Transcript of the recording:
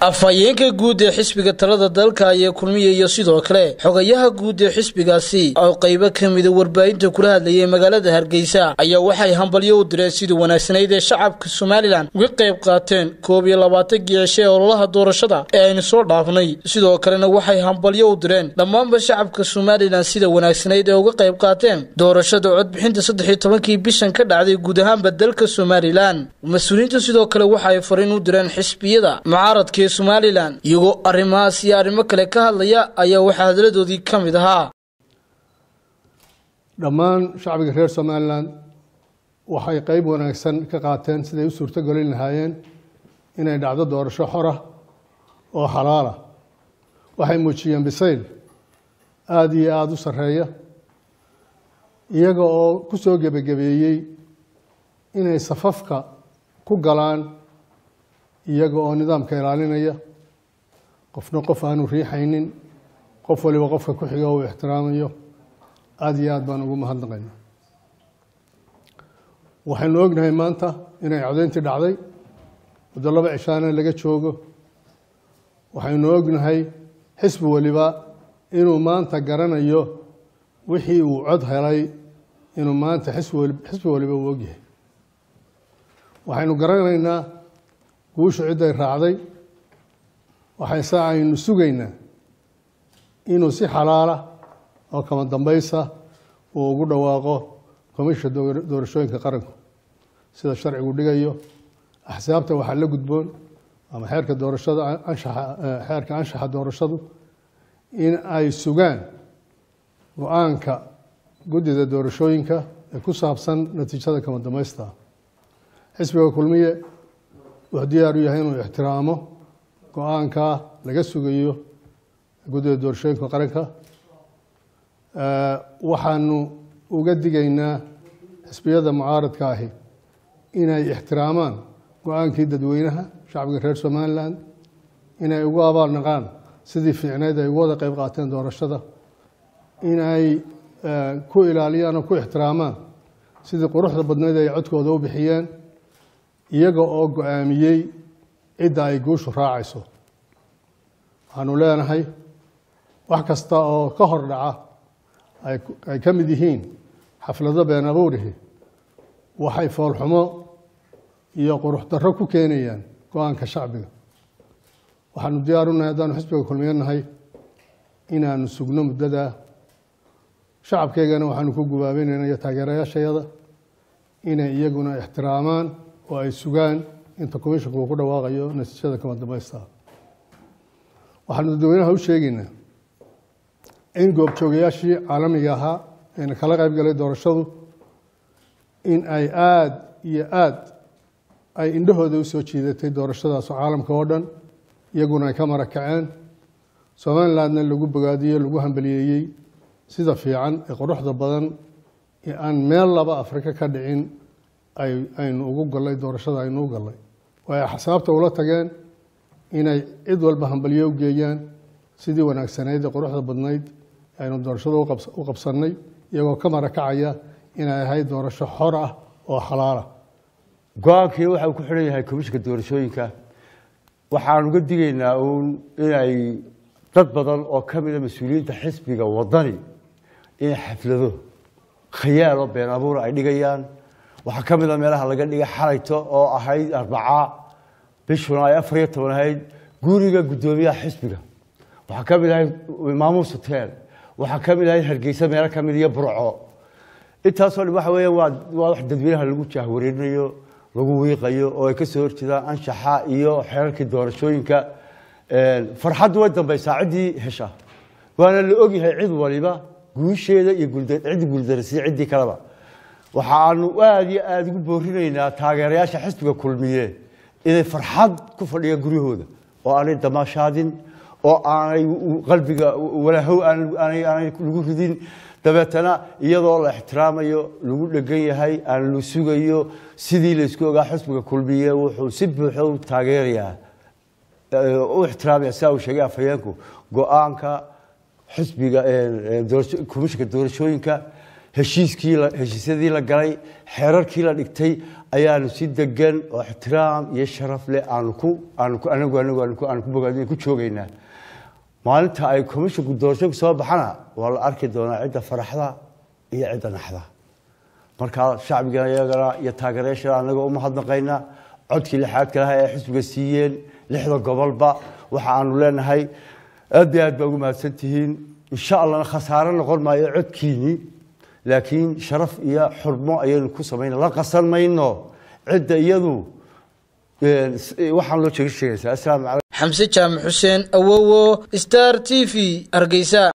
afhayeenka guud ee xisbiga talada dalka ayaa kulmiya iyo sidoo kale xogayaha guud ee xisbigaasi oo qaybo ka mida warbaahinta kula hadlayay magaalada hargeysa ayaa waxay hambalyo u direen sidii wanaagsanayd ee shacabka somalilan uga qayb qaateen koob iyo labaatankii cishe ee ololaha doorashada ee aynu soo dhaafnay sidoo kalena waxay hambalyo u direen dhammaanba shacabka somalilan sida wanaagsanayd ee uga qayb qaateen doorashada codbixinta saddex iyo tobankii bishan ka dhacday guud ahaanba dalka somalilan mas-uuliyiinta sidoo kale waxa ay fariin u direen xisbiyada mucaaradka ee somalilan iyagoo arrimahaas iyo arrimo kale ka hadlaya ayaa waxaa hadaladoodii ka mid ahaa dhammaan shacbiga reer somalilan waxay qeyb wanaagsan ka qaateen siday u suurtogolin lahaayeen inay dhacdo doorasho xor ah oo xalaala waxay muujiyeen bisayl aada iyo aada u sarreeya iyaga oo ku soo gebagabeeyey inay safafka ku galaan iyaga oo nidaamka ilaalinaya qofna qof aanu riixaynin qof waliba qofka ku xiga uu ixtiraamayo aada iyo aada baan ugu mahadnaqayna waxaynu ognahay maanta inay codeyntii dhacday muddo laba cishaana laga joogo waxaynu ognahay xisbi waliba inuu maanta garanayo wixii uu cod helay inuu maanta xisbi waliba uu ogyahay waxaynu garanaynaa guushu cidday raacday waxayse aynu sugaynaa inuu si xalaala oo kama dambaysa uu ugu dhawaaqo komisha doorashooyinka qaranku sida sharcigu dhigayo axsaabta waxaa la gudboon ama xeerka doorashada anshaxa xeerka anshaxa doorashadu in ay sugaan go-aanka guddida doorashooyinka ee ku saabsan natiijada kama dambaysta xisbiga kulmiye wuxuu diyaar u yahay inuu ixtiraamo go-aankaa laga sugayo guddida doorashooyinka qaranka waxaanu uga digaynaa xisbiyada mucaaradka ahi inay ixtiraamaan go-aankii dadweynaha shacbiga reer somalilan inay ugu abaalnaqaan sidii fiicneyd ay ugu wada qeyb qaateen doorashada inay ku ilaaliyaan oo ku ixtiraamaan sidii quruxda badneyd ay codkooda u bixiyeen iyaga oo go-aamiyey cidda ay guushu raacayso waxaanu leenahay wax kasta oo ka hor dhaca ay ka mid yihiin xaflado been abuurihi waxay foolxumo iyo qurux darro ku keenayaan go-aanka shacbiga waxaanu diyaar unahay haddaanu xisbiga kulmiyo nahay inaanu sugno muddadaa shacabkeygana waxaanu ku gubaabeynayna iyo taageerayaashayada inay iyaguna ixtiraamaan oo ay sugaan inta commishanku uu ku dhawaaqayo natiijada kama dambaysta waxaanu dadweynaha u sheegaynaa in goobjoogayaashii caalamiga ahaa eena kala qayb galay doorashadu in ay aada iyo aada ay indhahooda usoo jiidatay doorashadaas caalamka oo dhan iyaguna ay ka mara kaceen somalilandna lagu bogaadiyey lagu hambaliyeeyey sida fiican ee quruxda badan ee aan meel laba afrika ka dhicin aynu ugu gallay doorashada aynu u gallay way axsaabta ula tageen inay cid walba hambalyo u geeyaan sidii wanaagsanayd ee quruxda badnayd aynu doorashada u qabsannay iyagoo ka marakacaya inay ahayd doorasho xor ah oo xalaala go-aankii waxa uu ku xidhan yahay komishinka doorashooyinka waxaan uga digaynaa uun inay dad badan oo ka mida mas-uuliyiinta xisbiga wadani inay xaflado khayaal oo been abuura ay dhigayaan waxaa ka mid a meelaha laga dhigay xalayto oo ahayd arbaca bishuna ay afar iyo toban ahayd guriga guddoomiyaha xisbiga waxaa ka mid ahayd maamuus hotel waxaa ka mid ahayd hargeysa meelo ka mid iyo burco intaasoo dhan waxa weeya waa waa wax dadweynaha lagu jaahwareerinayo lagu wiiqayo oo ay ka soo horjeedaan anshaxa iyo xeerarkii doorashooyinka farxaddu way dambaysaa ciddii hesha waana la ogyahay cid waliba guusheeda iyo ciddii guuldarasiya ciddii kaleba waxaanu aada iyo aada ugu boorinaynaa taageerayaasha xisbiga kulmiye inay farxad ku fadhiyaan guryahooda oo aanay damaashaadin oo aanay qalbiga walaahow aanay lagu ridin dabeetana iyadoo la ixtiraamayo lagu dhegan yahay aan la sugayo sidii laysku ogaa xisbiga kulmiye wuxuu si buuxo u taageerayaa u ixtiraamaya sidaa uu sheegay afhayeenku go-aanka xisbiga komishinka doorashooyinka heshiiskii heshiisyadii la galay xeerarkii la dhigtay ayaanu si degan oo ixtiraam iyo sharaf leh aanu ku aanu ku anagu anagu aanu ku aanu ku bogaadin ku joogaynaa maalinta ay commissionku doorashooyinku soo baxana waa la arki doonaa cidda faraxda iyo cidda naxda markaa shacbiga iyagana iyo taageerayaashana anagoo umahadnaqayna codkii lixaadka laha ee xisbiga siiyeen lixda gobolba waxa aanu leenahay aad iyo aad baa ugu mahadsan tihiin insha allahna khasaare noqon maayo codkiinii laakiin sharaf iyo xurmo ayaynu ku samayna la qasan mayno cidda iyadu waxaan loo sheega sheegaysaa assalaamu calaykum xamse jaamac xuseen awowo star t v hargeysa